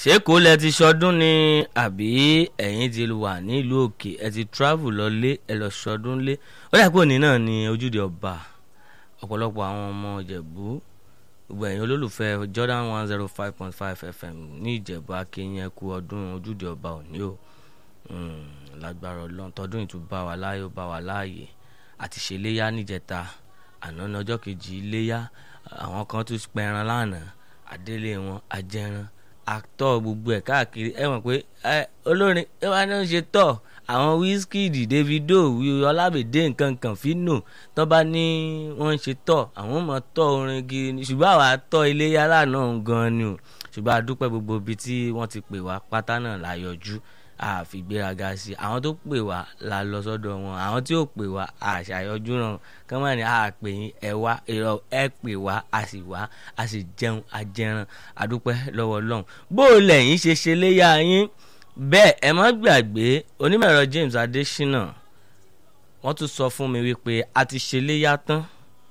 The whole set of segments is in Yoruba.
ṣé kò lẹ ti ṣọdún ni àbí ẹ̀yin ti wà nílùú òkè ẹ ti travel lọlé ẹ lọ ṣọdún lé ó dà pé òní náà ni ojúde ọba ọ̀pọ̀lọpọ̀ àwọn ọmọ ìjẹ̀bú gbogbo ẹ̀yin olólùfẹ́ Jordan one zero five point five FM ní ìjẹ̀bú akínyẹn kú ọdún ojúde ọba òní o lágbára ọlọ́run tọdún ìtúbà wà láàyè ó bá wà láàyè àti ṣe léyà níjẹta àná ní ọjọ́ kejì léyà àwọn kan tún pẹran lánàá àdélé wọn ajẹran àtọ gbogbo ẹ káàkiri ẹ mọ̀ pé olórin ẹ wá ní ó ṣe tọ̀ àwọn Wizkid Davido Ọlábẹ̀dé nǹkan kan Fino tó bá ní wọ́n ń ṣe tọ̀ àwọn ọmọ tọ̀ orin gidi ni ṣùgbọ́n àwa tọ̀ iléyà lánàá gan ni o ṣùgbọ́n a dúpẹ́ gbogbo ibi tí wọ́n ti pè wá pátá náà la yọjú àfigbéraga sí àwọn tó pè wá la lọ sọ́dọ̀ wọn àwọn tí ò pè wá àṣàyọjú náà kán má ní àpè yín ẹ wá èrò ẹ pè wá a sì wá a sì jẹun ajẹran àdúpẹ́ lọ́wọ́ Ọlọ́run bó o lẹ́yìn ṣe ṣe léyà yín bẹ́ẹ̀ ẹ má gbàgbé onímọ̀ẹ̀rọ James Adésínà wọ́n tún sọ fún mi wípé a ti ṣe léyà tán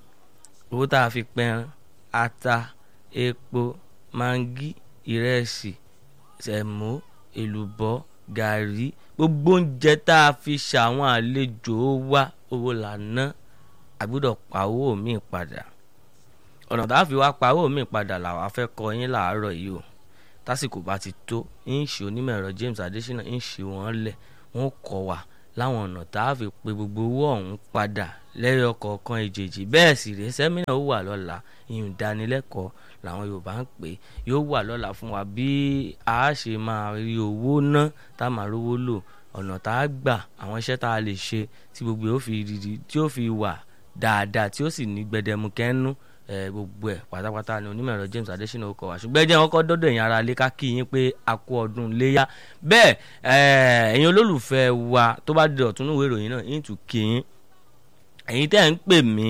owó tá a fi pẹran ata epo mangi ìrẹsì sẹ̀mó èlùbọ́ gàrí gbogbo oúnjẹ tá a fi ṣàwọn àlejò wa owó là ná àgbọ́dọ̀ pa owó mi padà ọ̀nà tá a fi wá pa owó mi padà làwa fẹ́ kọ yín làárọ̀ yìí o tásìkò bá ti tó ń ṣe onímọ̀ ẹ̀rọ James Adésínà ń ṣe wọ́n lẹ̀ wọ́n kọ́ wa láwọn ọ̀nà tá a fi pe gbogbo owó ọ̀hún padà lẹ́yọ kọ̀ọ̀kan èjèèjì bẹ́ẹ̀ sì rèé sẹ́mínà ó wà lọ́la ìyún ìdánilẹ́kọ̀ọ́ làwọn Yorùbá ń pè yóò wà lọ́la fún wa bí a ṣe máa rí owó ná tá a máa rówó lò ọ̀nà tá a gbà àwọn iṣẹ́ tá a lè ṣe tí gbogbo yóò fi dìdí tí ó fi wà dáadáa tí ó sì ní gbẹdẹmukẹ́nu gbogbo ẹ̀ pátápátá ni onímọ̀ ẹ̀rọ James Adésínà ó kọ wá ṣùgbọ́n ẹ jẹ́ wọn kọ́ dọ́dọ̀ ẹ̀yin ará ilé ká kí yín pé a kú ọdún léyà bẹ́ẹ̀ ẹ̀yin olólùfẹ́ wa tó bá di ọ̀tún ìwé ìròyìn náà yín tún kí yín ẹ̀yin tẹ́ ń pè mí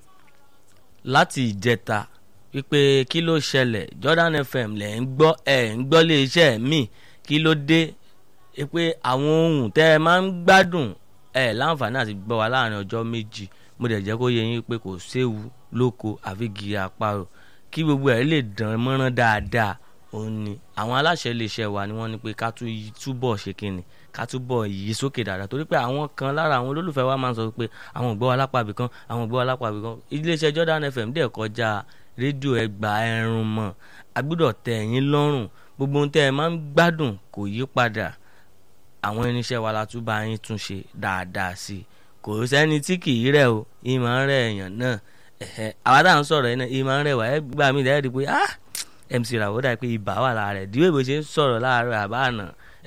láti ìjẹta wípé kí ló ṣẹlẹ̀ Jordan FM lẹ̀ ń gbọ́ ẹ̀ ń gbọ́ lé iṣẹ́ mi kí ló dé pé àwọn ohun tẹ́ ẹ máa ń gbádùn ẹ̀ láǹfààní àti gbọ́ wa láàrin ọjọ́ méjì mo dẹ̀ jẹ́ kó yẹ yín pé kò séwu lóko àfi gírí àparò kí gbogbo ẹ̀ lè dán mọ́rán dáadáa òun ni àwọn aláṣẹ iléeṣẹ́ wa ni wọ́n ní pé ká túbọ̀ ṣe kínni ká túbọ̀ yí sókè dáadáa torí pé àwọn kan lára àwọn olólùfẹ́ wa máa ń sọ pé àwọn ògbọ́ alápàbí kan àwọn ògbọ́ alápàbí kan iléeṣẹ́ Jordan FM dẹ̀ kọjá rédíò ẹgbà ẹrùn mọ́ agbọ́dọ̀ tẹ́ ẹ̀yin lọ́rùn gbogbo ohun tẹ́ ẹ máa ń gbádùn kò yí padà àwọn irinṣẹ́ wa la tún bá yín tún ṣe dáadáa sí i kò sẹ́ni tí kì í rẹ̀ o ìmọ̀ ń rẹ̀ èèyàn náà àwa táwọn sọ̀rọ̀ yìí náà ìmọ̀ ń rẹ̀ wá ẹ gbà mí lẹ́yìn pé ah MC Ràwọ́ dà pé ibà wà lára rẹ̀ díwèé bó ṣe ń sọ̀rọ̀ láàárọ̀ àbáànà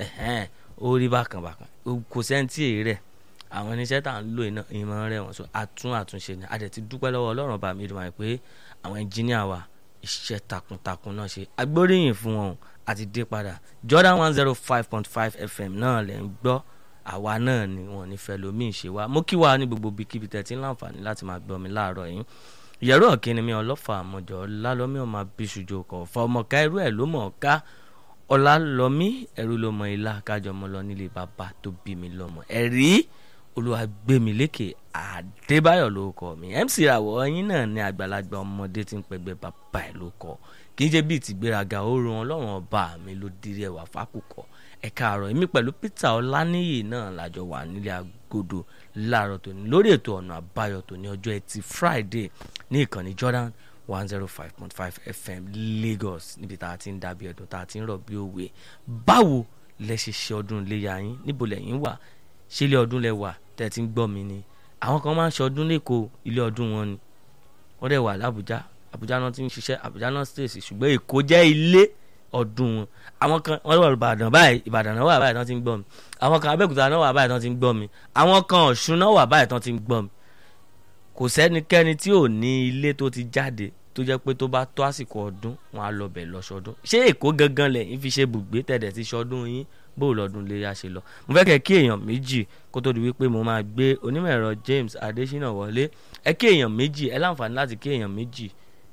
ó rí bákan bákan kò sẹ́ni tí èyí rẹ̀ àwọn irinṣẹ́ tá à ń lò iná ìmọ̀ ń rẹ̀ wọ́n so àtún àtúnṣe ni a dẹ̀ ti dúpẹ́ lọ́wọ́ Ọlọ́run bá mi dùn pé àwọn ẹnjíníà wa iṣẹ́ takuntakun náà ṣe agbóríyìn fún wọn àti dé padà Jordan one zero five point five FM náà lẹ̀ ń gbọ́ àwa náà ni wọn ní fẹ́ lómi ìṣe wa mo kí wa ní gbogbo bíkíbi tẹ̀tí láǹfààní láti máa gbọ́ mi láàárọ̀ yìí ìyẹ̀rọ ọ̀kíni mi ọlọ́fà àmọ́jọ́ lálọ́mí ọmọ abíṣujo kọ̀ fọmọká irú ẹ̀ ló mọ̀ ká ọlálọ́mí ẹ̀rú ló mọ ilá kájọ mọ́ lọ nílé bàbá tó bí mi lọ́mọ ẹ̀rí olùwàgbẹ́milékè àdébáyọ̀ ló kọ́ mi MC Ràwọ̀ yín náà ní àgbàlagbà ọmọdé tí ń pẹgbẹ́ bàbá ẹ̀ ló kọ́ kì í ṣe bíi tìgbéraga ó ran ọlọ́run ọba mi ló dirí ẹwà fákùkọ ẹ káàárọ̀ èmi pẹ̀lú Peter Ọláníyì náà lájọ wà nílé agodo láàárọ̀ tòní lórí ètò ọ̀nà àbáyọ tòní ọjọ́ ẹtì Friday ní ìkànnì Jordan one zero five point five FM Lagos níbi tá a ti ń dàbí ẹ̀dùn tá a ti ń rọ̀ bí òwe báwo lẹ ṣe ṣe ọdún iléyà yín níbo lẹ́yìn wà ṣé ilé ọdún lẹ wà tẹ́ ẹ ti ń gbọ́ mi ni àwọn kan máa ń ṣe ọdún lẹ́kọ̀ọ́ ilé ọdún wọn ni wọ́n dẹ̀ wà lábújá àbújá náà ti ń ṣiṣẹ́ àbújá náà stéèsì ṣùgbọ́n èkó jẹ́ ilé ọdún wọn àwọn kan wọ́n wà ìbàdàn báyìí ìbàdàn náà wà báyìí tán ti ń gbọ́ mi àwọn kan abẹ́òkúta náà wà báyìí tán ti ń gbọ́ mi àwọn kan ọ̀ṣun náà wà báyìí tán ti ń gbọ́ mi kò sẹ́nikẹ́ni tí ò ní ilé tó ti jáde tó jẹ́ pé tó bá tó àsìkò ọdún wọn á lọ bẹ̀ lọ́sọdún ṣé èkó gangan lẹ́yìn fi ṣe bùgbé tẹ̀dẹ̀ ti ṣọdún yín bó lọ́dún lè yá ṣe lọ mo fẹ́ kẹ́ kí èèyàn méjì kó tó di wípé mo máa gbé onímọ̀ ẹ̀rọ James Adésínà wọlé ẹ kí èèyàn méjì ẹ láǹfààní láti kí èèyàn méjì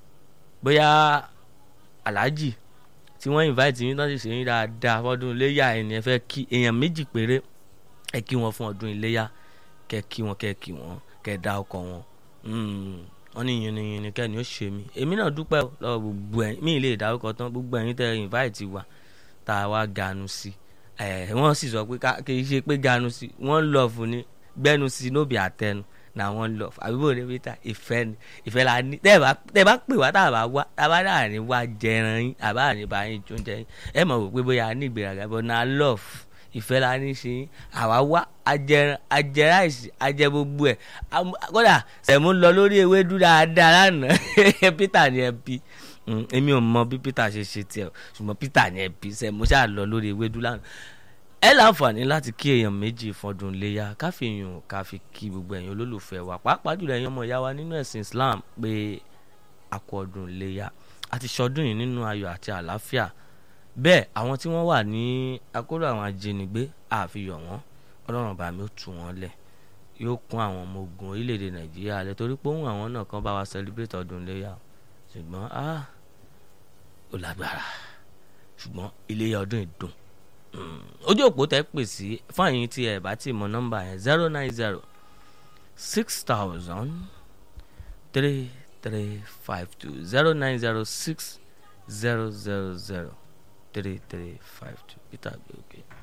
bóyá aláàjì tí wọ́n invite yín tán sì ṣe yín dáadáa fọdún iléyà ẹni ẹ fẹ́ kí èèyàn méjì péré ẹ kí wọn fún ọdún iléyà kẹ́ kí wọn kẹ́ kí wọn kẹ́ dá ọkọ wọn wọ́n ní yìnyín kẹ́ni ó ṣe mí èmi náà dúpẹ́ lọ́wọ́ gbogbo ẹ̀ mí lè dárúkọ tán gbogbo ẹ̀yin tẹ́ invite wa tá a wá ganu sí ẹ wọ́n sì sọ pé ká- kì í ṣe pé ganu sí wọ́n lọ fún ni gbẹ́nu sí nóbì àtẹnu na wọ́n lọ àbíbò ní peter ìfẹ́ ni ìfẹ́ la ní tẹ́ ẹ bá tẹ́ ẹ bá pè wá tá a bá wá tá a bá dà ní wá jẹran yín àbá ní bá yín jó oúnjẹ yín ẹ mọ̀ wò pé bóyá a ní ìgbéraga but na love ìfẹ́ la ní ṣe yín àwa wá ajẹran ajẹráìsì ajẹ gbogbo ẹ̀ Am- kódà sẹ̀mú lọ lórí ewédú dáadáa lánàá peter ni ẹ bí Mm, èmi ò mọ bí peter ṣe ṣe tiẹ̀ o, ṣùgbọ́n peter ni ẹ bí sẹ̀mú ṣáà lọ lórí ewédú lánàá ẹ láǹfààní láti kí èèyàn méjì fọdún léyà káfíyàn ká fi kí gbogbo ẹ̀yin olólùfẹ́ wa pàápàá jùlọ ẹ̀yin ọmọ ìyá wa nínú ẹ̀sìn islam pé a kú ọdún léyà àti ṣọdún yìí nínú ayọ̀ àti àlàáfíà bẹ́ẹ̀ àwọn tí wọ́n wà ní akóró àwọn ajínigbé àfihàn wọn ọlọ́run bá mi ó tú wọn lẹ̀ yóò kún àwọn ọmọ ogun orílẹ̀-èdè nàìjíríà lẹ̀ torí pé òun àwọn náà kan bá wa celebrate ọdún léyà ṣùgbọ́n ah ó lágbára ṣùgbọ́n iléyà ọdún ìdùn ojú òpó tẹ pè sí fún àyìn tí ẹ bá ti mọ nọ́mbà yẹn zero nine zero six thousand three three five two zero nine zero six zero zero zero three three five two peter gbé òkè.